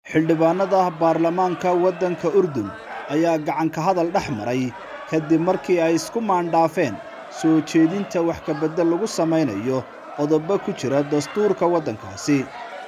xildhibaanada baarlamaanka waddanka urdun ayaa gacanka hadal dhex maray kadib markii ay isku maandhaafeen soo jeedinta wax kabeddel lagu samaynayo qodobo ku jira dastuurka waddankaasi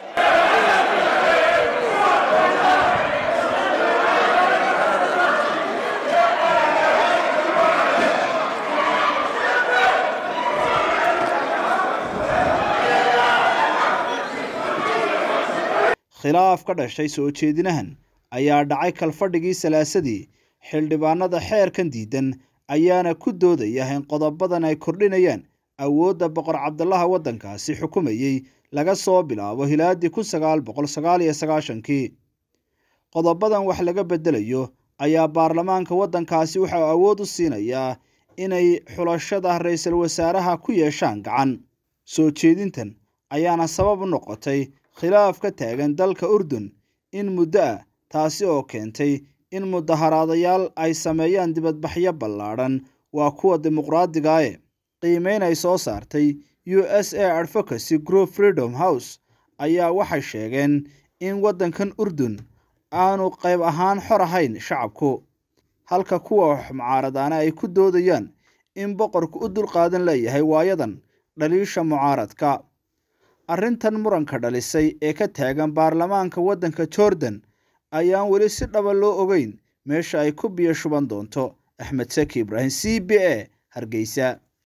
khilaaf ka dhashay soo jeedinahan ayaa dhacay kalfadhigii salaasadii xildhibaanada xeerkan diidan ayaana ku doodaya in qodobadan ay kordhinayaan awoodda boqor cabdalaha waddankaasi xukumayey laga soo bilaabo hilaadii kun sagaal boqol sagaal iyo sagaashankii qodobadan wax laga beddelayo ayaa baarlamaanka waddankaasi waxau awood u siinayaa inay xulashada ra-iisul wasaaraha ku yeeshaan gacan soo jeedintan ayaana sabab u noqotay khilaaf ka taagan dalka urdun in muddo ah taasi oo keentay in mudaharaadayaal ay sameeyaan dibadbaxyo ballaadhan waa kuwa dimuqraadigae qiimeyn ay soo saartay u s a advocacy group freedom house ayaa waxay sheegeen in waddankan urdun aanu qayb ahaan xor ahayn shacabku halka kuwa mucaaradaana ay ku doodayaan in boqorku u dulqaadan leeyahay waayadan dhaliisha mucaaradka arrintan muranka dhalisay ee ka taagan baarlamaanka waddanka jordan ayaan weli si dhaba loo ogeyn meesha ay ku biyo shuban doonto axmed saki ibraahim c b a hargeysa